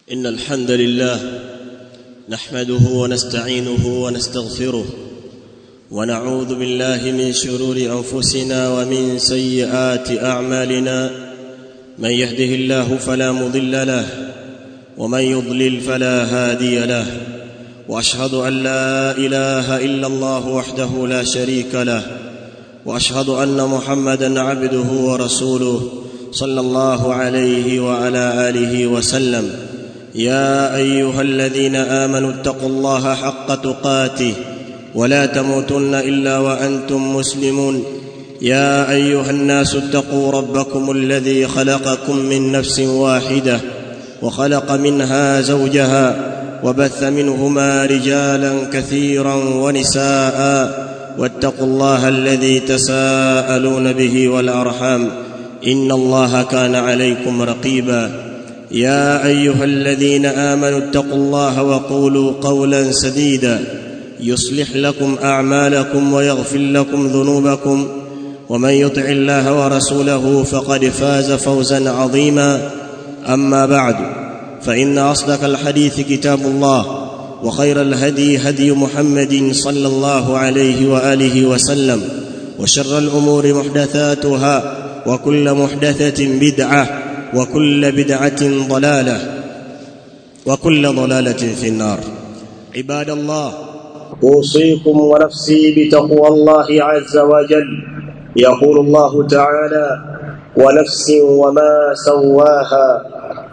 إن الحمد لله نحمده ونستعينه ونستغفره ونعوذ بالله من شرور أنفسنا ومن سيئات أعمالنا من يهده الله فلا مضل له ومن يضلل فلا هادي له واشهد ان لا اله الا الله وحده لا شريك له واشهد ان محمدا عبده ورسوله صلى الله عليه وعلى اله وسلم يا ايها الذين امنوا اتقوا الله حق تقاته ولا تموتن الا وانتم مسلمون يا ايها الناس اتقوا ربكم الذي خلقكم من نفس واحده وخلق منها زوجها وبث منهما رجالا كثيرا ونساء واتقوا الله الذي تساءلون به والارحام ان الله كان عليكم رقيبا يا ايها الذين امنوا اتقوا الله وقولوا قولا سديدا يصلح لكم اعمالكم ويغفر لكم ذنوبكم ومن يطع الله ورسوله فقد فاز فوزا عظيما اما بعد فان اصدق الحديث كتاب الله وخير الهدي هدي محمد صلى الله عليه واله وسلم وشر الامور محدثاتها وكل محدثه بدعه وكل بدعه ضلاله وكل ضلاله في النار عباد الله اوصيكم ونفسي بتقوى الله عز وجل يقول الله تعالى ونفس وما سواها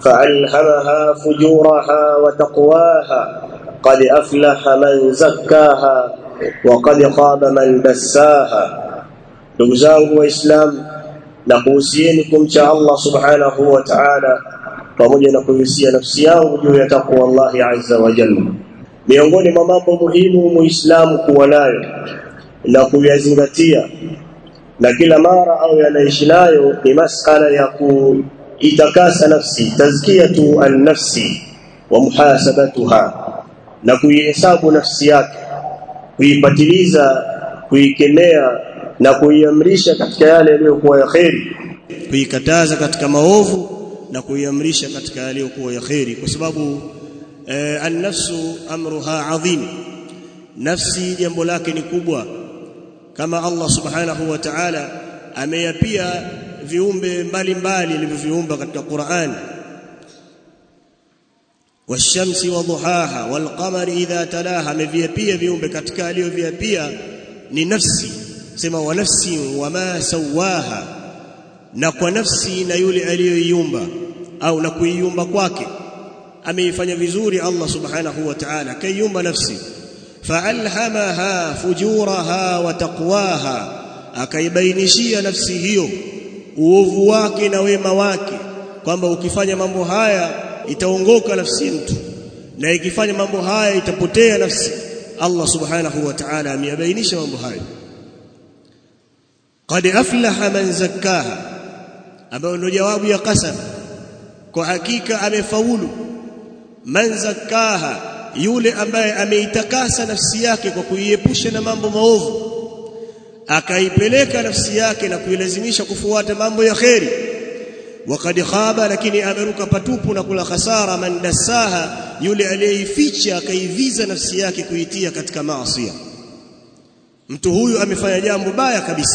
فألهمها فجورها وتقواها قد أفلح من زكاها وقد خاب من دساها ndugu zangu waislamu na kuhusieni kumcha Allah subhanahu wa ta'ala pamoja na kuhusia nafsi yangu juu ya takwa Allah azza wa jalla miongoni mwa mambo muhimu muislamu kuwa nayo na kuyazingatia na kila mara au yanaishi nayo ni masala ya ku itakasa nafsi tazkiyatu an-nafsi wa muhasabatuha na kuihesabu nafsi yake kuipatiliza kuikemea na kuiamrisha katika yale yaliyokuwa ya kheri kuikataza katika maovu na kuiamrisha katika yaliyokuwa ya kheri kwa sababu eh, an-nafsu amruha adhim nafsi jambo lake ni kubwa kama Allah subhanahu wa ta'ala ameyapia viumbe mbalimbali alivyoviumba katika Qur'an washamsi wadhuhaha walqamari idha talaha ameviapia viumbe katika aliyoviapia ni nafsi sema wa nafsi wama sawaha na kwa nafsi na yule aliyoiumba au na kuiumba kwake ameifanya vizuri Allah subhanahu wa ta'ala kaiumba nafsi fa'alhamaha fujuraha wa taqwaha akaibainishia nafsi hiyo uovu wake na wema wake kwamba ukifanya mambo haya itaongoka nafsi ya mtu na ikifanya mambo haya itapotea nafsi Allah subhanahu wa ta'ala ameyabainisha mambo hayo qad aflaha man zakkaha ambayo ndio jawabu ya qasam kwa hakika amefaulu man zakkaha yule ambaye ameitakasa nafsi yake kwa kuiepusha na mambo maovu akaipeleka nafsi yake na kuilazimisha kufuata mambo ya kheri wakad khaba lakini ameruka patupu na kula khasara man dasaha yule aliyeificha akaiviza nafsi yake kuitia katika maasi mtu huyu amefanya jambo baya kabisa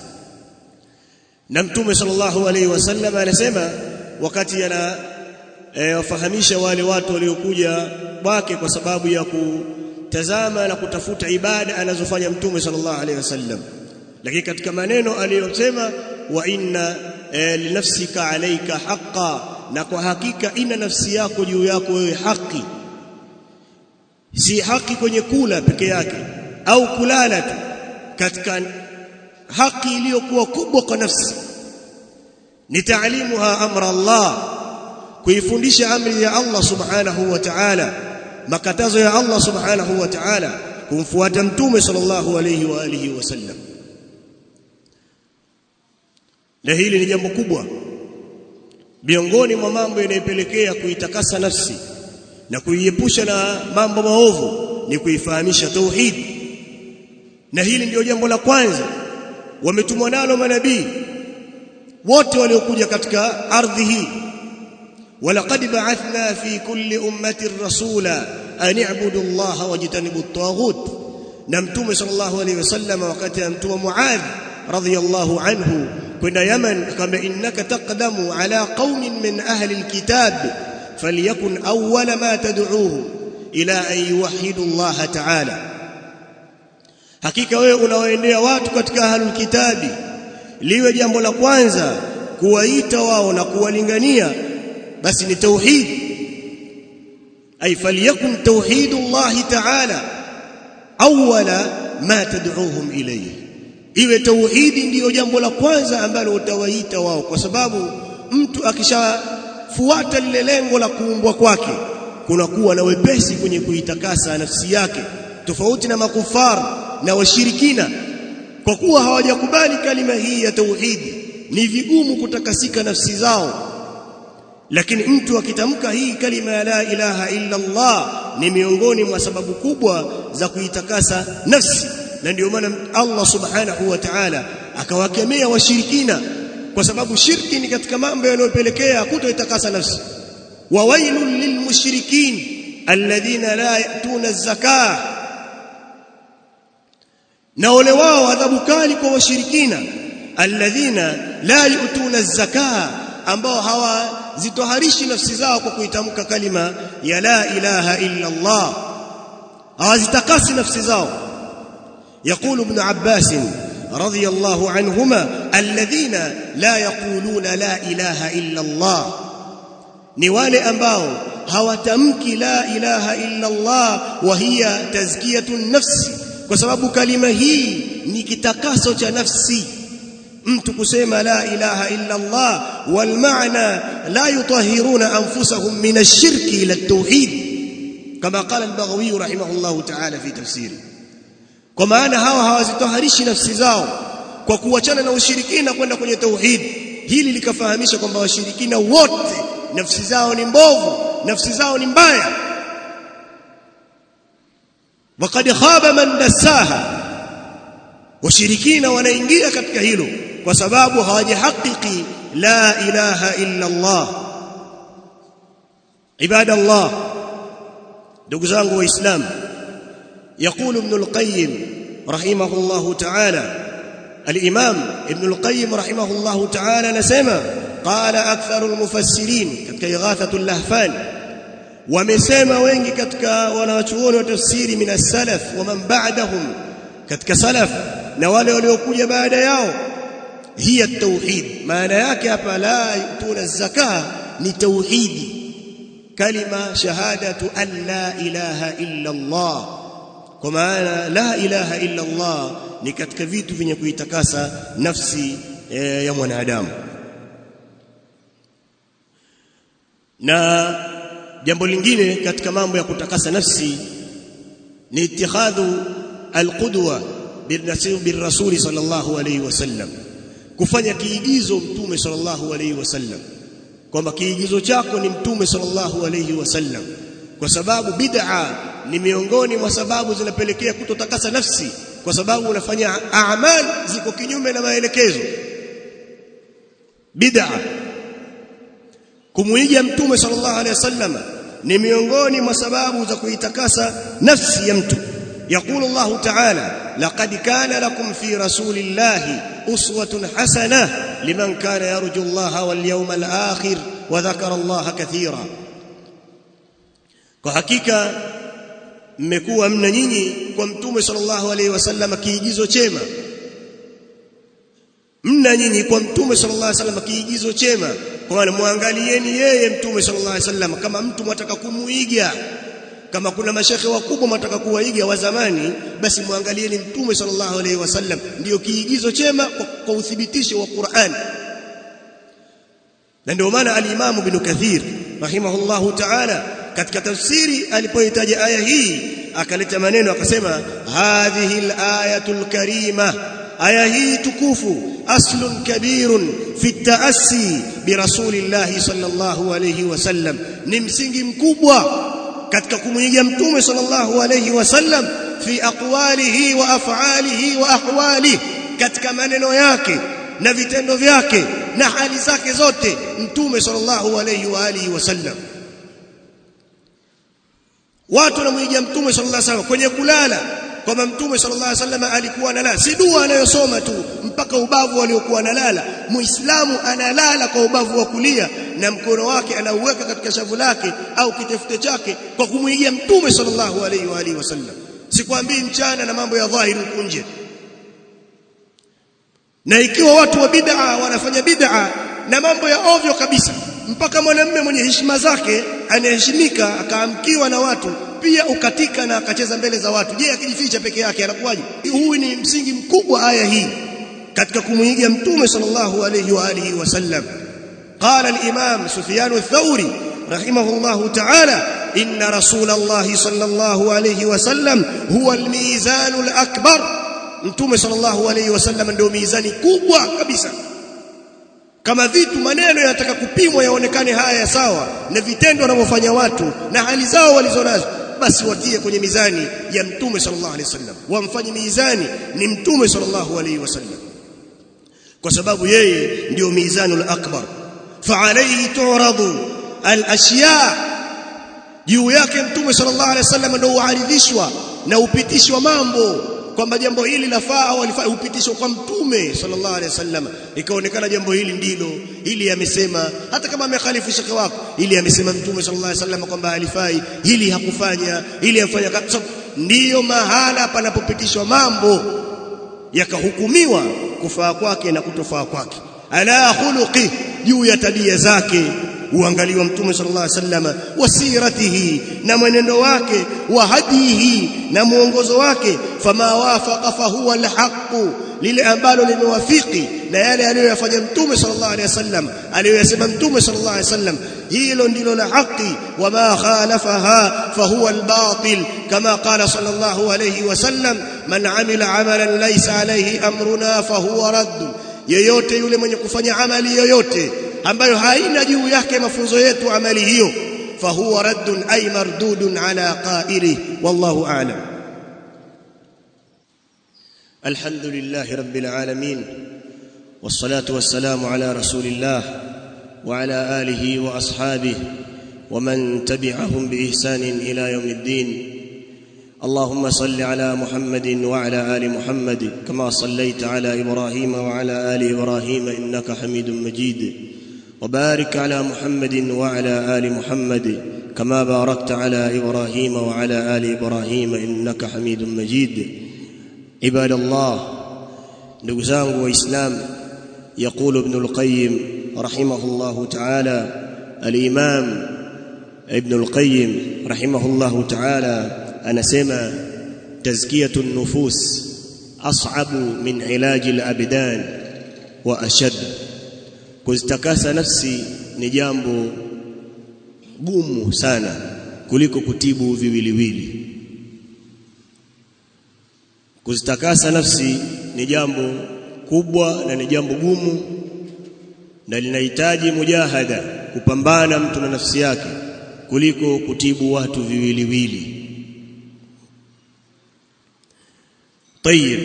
na mtume sallallahu alaihi wasallam anasema wakati ana e, wafahamisha wale watu waliokuja kwake kwa sababu ya kutazama na kutafuta ibada anazofanya mtume sallallahu alaihi wasallam lakini katika maneno aliyosema wa inna e, linafsika alayka haqqan na kwa hakika ina nafsi yako juu yako wewe haki si haki kwenye kula peke yake au kulala tu katika haki iliyokuwa kubwa kwa nafsi ni taalimuha amra Allah kuifundisha amri ya Allah subhanahu wa ta'ala makatazo ya Allah subhanahu wa ta'ala kumfuata mtume sallallahu alayhi wa alihi wasallam na hili ni jambo kubwa miongoni mwa mambo yanayopelekea kuitakasa nafsi na kuiepusha na mambo maovu ni kuifahamisha tauhid na hili ndio jambo la kwanza wametumwa nalo manabii wote waliokuja katika ardhi hii ولقد بعثنا في كل أمة رسولا أن اعبدوا الله واجتنبوا الطاغوت نمتم صلى الله عليه وسلم وقت أمتم معاذ رضي الله عنه كنا يمن كما إنك تقدم على قوم من أهل الكتاب فليكن أول ما تدعوهم إلى أن يوحدوا الله تعالى hakika wewe unawaendea watu katika ahlul kitabi liwe jambo la kwanza kuwaita wao na kuwalingania basi ni tauhid ay falyakun tauhidullah ta'ala awwala ma tad'uuhum ilayhi iwe tauhidi ndiyo jambo la kwanza ambalo utawaita wao kwa sababu mtu akishafuata lile lengo la kuumbwa kwake kunakuwa na wepesi kwenye kuitakasa nafsi yake tofauti na makufar na washirikina kwa kuwa hawajakubali kalima hii ya tauhidi ni vigumu kutakasika nafsi zao lakini mtu akitamka hii kalima ya la ilaha illa Allah ni miongoni mwa sababu kubwa za kuitakasa nafsi na ndio maana Allah subhanahu wa ta'ala akawakemea washirikina kwa sababu shirki ni katika mambo yanayopelekea kutoitakasa nafsi wa wailul lilmushrikin alladhina la yatuna az-zakah na ole wao adhabu kali kwa washirikina alladhina la yutuna az-zakah ambao hawazitoharishi nafsi zao kwa kuitamka kalima ya la ilaha illa Allah hawazitakasi nafsi zao يقول ابن عباس رضي الله عنهما الذين لا يقولون لا إله إلا الله ni wale ambao hawatamki la ilaha illa Allah wa hiya tazkiyatun nafsi kwa sababu kalima hii ni kitakaso cha nafsi mtu kusema la ilaha illa Allah wal maana la yutahhiruna anfusahum min ash-shirki ila at-tauhid kama qala al-Baghawi rahimahullah ta'ala fi tafsiri kwa maana hawa hawazitoharishi nafsi zao kwa kuachana na ushirikina kwenda kwenye tauhid hili likafahamisha kwamba washirikina wote nafsi zao ni mbovu nafsi zao ni mbaya وقد خاب من دساها washirikina wanaingia katika hilo kwa sababu hawajihakiki la ilaha illa Allah ibadallah ndugu zangu waislamu يقول ابن القيم رحمه الله تعالى الإمام ابن القيم رحمه الله تعالى نسمى قال أكثر المفسرين كتك إغاثة اللهفان ومسمى وينجي كتك ونواتشون وتفسير من السلف ومن بعدهم كتك سلف نوالي وليوكوية بعد ياو هي التوحيد ما نياك فلا يؤتون الزكاة لتوحيد كلمة شهادة أن لا إله إلا الله kwa maana la ilaha illa Allah ni katika vitu vyenye kuitakasa nafsi e, ya mwanadamu na jambo lingine katika mambo ya kutakasa nafsi ni itihadhu alqudwa birrasuli sallallahu alayhi wasallam kufanya kiigizo mtume sallallahu alayhi wasallam kwamba kiigizo chako ni mtume sallallahu alayhi wasallam kwa sababu bid'a ni miongoni mwa sababu zinapelekea kutotakasa nafsi kwa sababu unafanya a'mal ziko kinyume na maelekezo bid'a kumuiga mtume sallallahu alaihi wasallam ni miongoni mwa sababu za kuitakasa nafsi ya mtu يقول الله تعالى لقد كان لكم في رسول الله أسوة حسنة لمن كان يرجو الله واليوم الآخر وذكر الله كثيرا kwa hakika mmekuwa mna nyinyi kwa mtume sallallahu alaihi wasallam kiigizo chema mna nyinyi kwa mtume sallallahu alaihi wasallam kiigizo chema kwa maana muangalieni yeye mtume sallallahu alaihi wasallam kama mtu mwataka kumuiga kama kuna mashekhe wakubwa mwataka kuwaiga wa zamani basi muangalieni mtume sallallahu alaihi wasallam ndio kiigizo chema kwa, kwa uthibitisho wa Qur'an na ndio maana al-Imam Ibn Kathir rahimahullahu ta'ala katika tafsiri alipohitaja aya hii akaleta maneno akasema hadhihi al-ayatul karima aya hii tukufu aslun kabirun fi taassi bi rasulillahi sallallahu alayhi wasallam ni msingi mkubwa katika kumwiga mtume sallallahu alayhi wasallam fi aqwalihi wa af'alihi wa ahwalihi katika maneno yake na vitendo vyake na hali zake zote mtume sallallahu alayhi wa alihi wasallam watu wanamwiga mtume sallallahu alayhi wasallam kwenye kulala kwamba mtume sallallahu alayhi wasallam alikuwa analala si dua anayosoma tu mpaka ubavu aliokuwa analala muislamu analala kwa ubavu wa kulia na mkono wake anauweka katika shavu lake au kitefute chake kwa kumwigia mtume sallallahu alayhi wa alihi wasallam sikwambii mchana na mambo ya dhahiri huko nje na ikiwa watu wa bid'a wanafanya bid'a na mambo ya ovyo kabisa mpaka mwanamume mwenye heshima zake anaheshimika akaamkiwa na watu pia ukatika na akacheza mbele za watu je akijificha peke yake anakuwaje huu ni msingi mkubwa aya hii katika kumuiga mtume sallallahu alayhi wa alihi wasallam قال الإمام سفيان الثوري رحمه الله تعالى إن رسول الله صلى الله عليه وسلم هو الميزان الأكبر mtume sallallahu alayhi wasallam ndio mizani kubwa kabisa kama vitu maneno yanataka kupimwa yaonekane haya sawa na vitendo wanavyofanya watu na hali zao walizonazo basi watie kwenye mizani ya mtume sallallahu alayhi wasallam wamfanye mizani ni mtume sallallahu alayhi wasallam kwa sababu yeye ndio mizanul akbar fa alayhi tu'radu al-ashya juu yake mtume sallallahu alayhi wasallam ndio uaridhishwa na upitishwa mambo kwamba jambo hili lafaa au alifaa upitishwe kwa mtume sallallahu alaihi wasallam ikaonekana jambo hili ndilo hili amesema hata kama amekhalifu shekhi wako ili amesema mtume sallallahu alaihi wasallam kwamba alifai hili hakufanya hili afanya kabisa ndiyo mahala panapopitishwa mambo yakahukumiwa kufaa kwake na kutofaa kwake ala khuluqi juu ya tabia zake uangaliwa mtume sallallahu alaihi wasallam wasiratihi na mwenendo wake wa hadihi na muongozo wake fama wafaqa fahuwa alhaqu lile ambalo limewafiki na yale aliyoyafanya mtume sallallahu alaihi wasallam aliyoyasema mtume sallallahu alaihi wasallam hilo ndilo la haki wama khalafaha fahuwa albatil kama qala sallallahu alaihi wasallam man amila amalan laysa alayhi amruna fahuwa radd yeyote yule mwenye kufanya amali yoyote ambayo haina juu yake mafunzo yetu amali hiyo fahuwa raddun ay mardudun ala qaili wallahu a'lam alhamdulillahi rabbil alamin wassalatu wassalamu ala rasulillah wa ala alihi wa ashabihi ومن تبعهم باحسان الى يوم الدين اللهم صل على محمد وعلى ال محمد كما صليت على ابراهيم وعلى ال ابراهيم انك حميد مجيد وبارك على محمد وعلى ال محمد كما باركت على ابراهيم وعلى ال ابراهيم انك حميد مجيد عباد الله نغزان واسلام يقول ابن القيم رحمه الله تعالى الامام ابن القيم رحمه الله تعالى anasema tazkiyatu nufus as'abu min ilaji al-abdan wa ashad kuzitakasa nafsi ni jambo gumu sana kuliko kutibu viwiliwili kuzitakasa nafsi ni jambo kubwa na ni jambo gumu na linahitaji mujahada kupambana mtu na nafsi yake kuliko kutibu watu viwiliwili طيب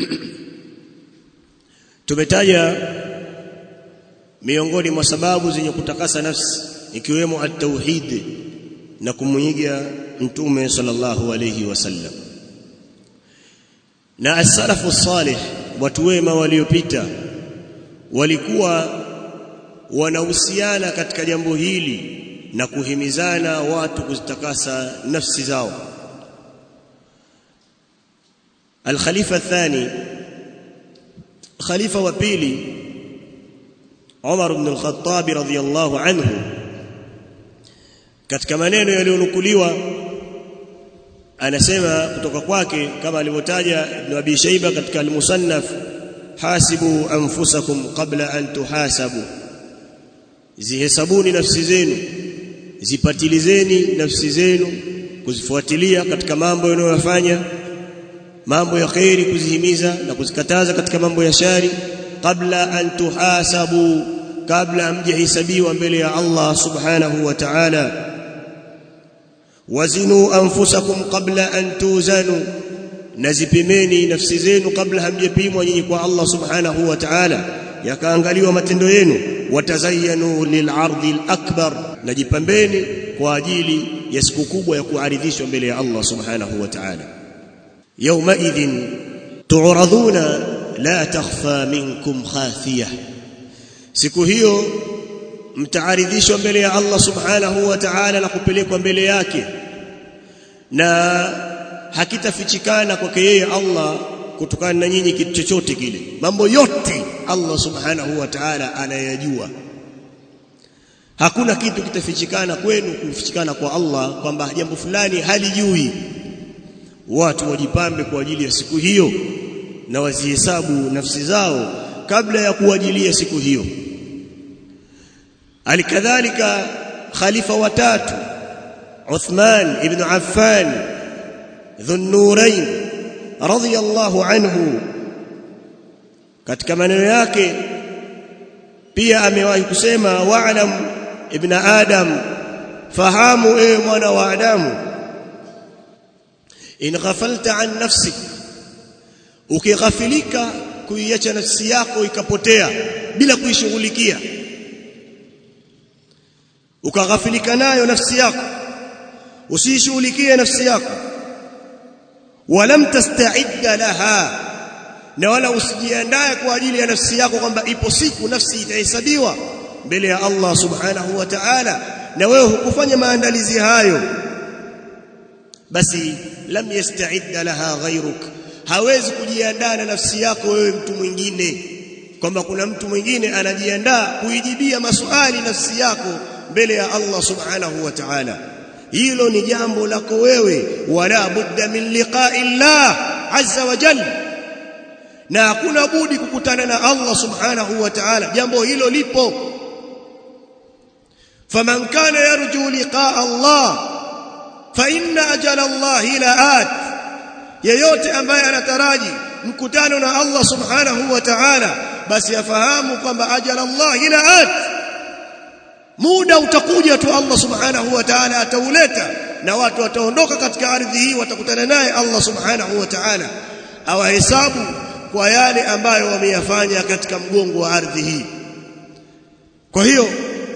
tumetaja miongoni mwa sababu zenye kutakasa nafsi ikiwemo at-tauhid na kumuiga mtume sallallahu alayhi wasallam na as-salafu salih watu wema waliopita walikuwa wanahusiana katika jambo hili na kuhimizana watu kuzitakasa nafsi zao الخليفه الثاني خليفه وبيلي عمر بن الخطاب رضي الله عنه katika maneno yaliyonukuliwa anasema kutoka kwake kama alivyotaja Ibn Abi Shayba katika al-Musannaf hasibu anfusakum qabla an tuhasabu zihesabuni nafsi zenu zipatilizeni nafsi zenu kuzifuatilia katika mambo yanayofanya mambo ya khairi kuzihimiza na kuzikataza katika mambo ya shari kabla an tuhasabu kabla mjihisabiwa mbele ya Allah subhanahu wa ta'ala wazinu anfusakum qabla an tuzanu nazipimeni nafsi zenu kabla hamjapimwa nyinyi kwa Allah subhanahu wa ta'ala yakaangaliwa matendo yenu watazayanu lil'ardi al-akbar najipambeni kwa ajili ya siku kubwa ya kuaridhishwa mbele ya Allah subhanahu wa ta'ala yawma idhin tu'raduna la takhfa minkum khafiyah siku hiyo mtaaridhishwa mbele ya Allah subhanahu wa ta'ala na kupelekwa mbele yake na hakitafichikana kwake yeye Allah kutokana na nyinyi kitu chochote kile mambo yote Allah subhanahu wa ta'ala anayajua hakuna kitu kitafichikana kwenu kufichikana kwa Allah kwamba jambo fulani halijui watu wajipambe kwa ajili ya siku hiyo na wazihesabu nafsi zao kabla ya kuajilia siku hiyo alikadhalika khalifa watatu Uthman ibn Affan dhunnurain radiyallahu anhu katika maneno yake pia amewahi kusema wa'lam ibn adam fahamu ewe mwana wa adamu in ghafalta an nafsik ukighafilika kuiacha nafsi yako ikapotea bila kuishughulikia ukaghafilika nayo nafsi yako usishughulikie nafsi yako walam tasta'idda laha na wala usijiandae kwa ajili ya nafsi yako kwamba ipo siku nafsi itahesabiwa mbele ya Allah subhanahu wa ta'ala na wewe hukufanya maandalizi hayo basi lam yasta'idda laha ghayruk hawezi kujiandaa na nafsi yako wewe mtu mwingine kwamba kuna mtu mwingine anajiandaa kuijibia maswali nafsi yako mbele ya Allah subhanahu wa ta'ala hilo ni jambo lako wewe wala budda min liqa'i Allah azza wa jalla na hakuna budi kukutana na Allah subhanahu wa ta'ala jambo hilo lipo faman kana yarju liqa'a Allah fa inna ajala Allah la'at yeyote ambaye anataraji mkutano na Allah subhanahu wa ta'ala basi afahamu kwamba ajala Allah la'at muda utakuja tu Allah subhanahu wa ta'ala atauleta na watu wataondoka katika ardhi hii watakutana naye Allah subhanahu wa ta'ala awahesabu kwa yale ambayo wameyafanya katika mgongo wa ardhi hii kwa hiyo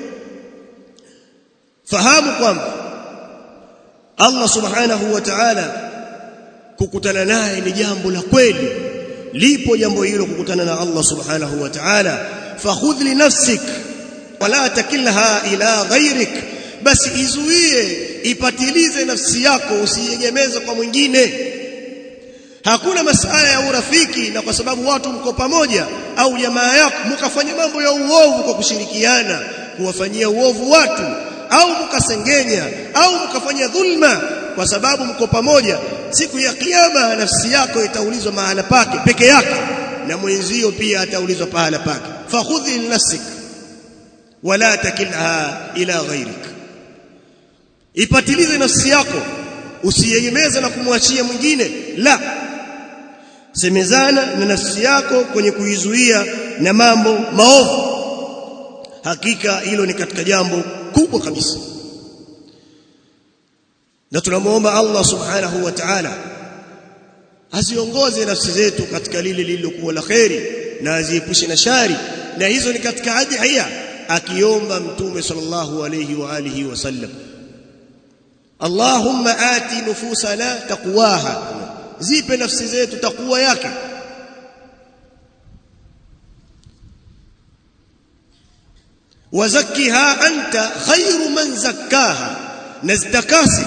fahamu kwamba Allah subhanahu wa ta'ala kukutana naye ni jambo la kweli lipo jambo hilo kukutana na Allah subhanahu wa ta'ala fakhudh li nafsik wala takilha ila ghairik basi izuie ipatilize nafsi yako usiegemeze kwa mwingine hakuna masala ya urafiki na kwa sababu watu mko pamoja au jamaa yako mkafanya mambo ya uovu kwa kushirikiana kuwafanyia uovu watu au mkasengenya au mkafanya dhulma kwa sababu mko pamoja siku ya kiyama nafsi yako itaulizwa mahala pake peke yake na mwenzio pia ataulizwa pahala pake fakhudhi nafsik wala takilha ila ghairik ipatilize nafsi yako usiegemeze na kumwachia mwingine la semezana na nafsi yako kwenye kuizuia na mambo maovu hakika hilo ni katika jambo kubwa kabisa na tunamuomba Allah subhanahu wa ta'ala aziongoze nafsi zetu katika lile lililokuwa la kheri na aziepushe na shari na hizo ni katika adhiya akiomba mtume sallallahu alayhi wa alihi wasallam Allahumma ati nufusana taqwaha zipe nafsi zetu takwa yake wazakkiha anta khairu man zakkaha naztakasi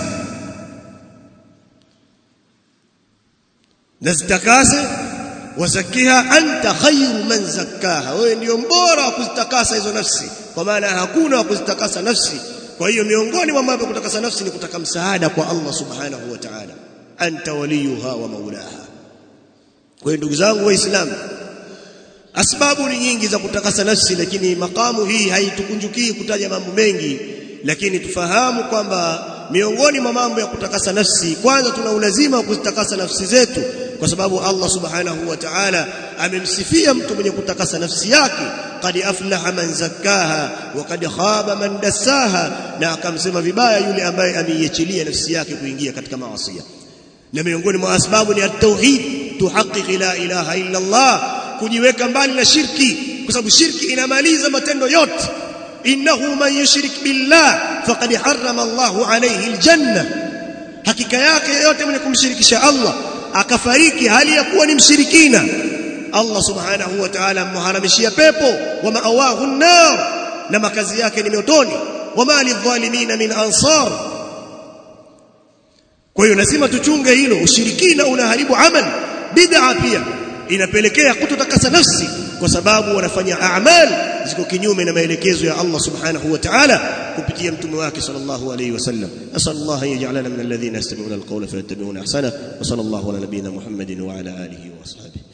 naztakasi wazakkiha anta khairu man zakkaha wewe ndio mbora wa kuzitakasa hizo nafsi kwa maana hakuna wa kuzitakasa nafsi kwa hiyo miongoni mwa mambo kutakasa nafsi ni kutaka msaada kwa Allah subhanahu wa ta'ala anta waliyuha wa maulaha kwa hiyo ndugu zangu waislamu asbabu ni nyingi za kutakasa nafsi lakini makamu hii haitukunjukii kutaja mambo mengi lakini tufahamu kwamba miongoni mwa mambo ya kutakasa nafsi kwanza tuna ulazima wa kuzitakasa nafsi zetu kwa sababu Allah subhanahu wa ta'ala amemsifia mtu mwenye kutakasa nafsi yake qad aflaha man zakkaha wa qad khaba man dassaha na akamsema vibaya yule ambaye ameiachilia nafsi yake kuingia katika maasi na miongoni mwa sababu ni at-tauhid tuhaqqiq la ilaha illa Allah kujiweka mbali na shirki kwa sababu shirki inamaliza matendo yote innahu man yushrik billah faqad harrama Allahu alayhi aljanna hakika yake yote mwenye kumshirikisha Allah akafariki hali ya kuwa ni mshirikina Allah subhanahu wa ta'ala amharamishia pepo wa ma'awahu an-nar na makazi yake ni motoni wama lidhalimina min ansar kwa hiyo lazima tuchunge hilo ushirikina unaharibu amal bid'a pia inapelekea kutotakasa nafsi kwa sababu wanafanya a'mal ziko kinyume na maelekezo ya Allah subhanahu wa ta'ala kupitia mtume wake sallallahu alayhi wasallam asallallahu an yaj'alana min alladhina yastami'una alqawla fayattabi'una ahsana wa sallallahu ala nabiyyina muhammadin wa ala alihi wa ashabihi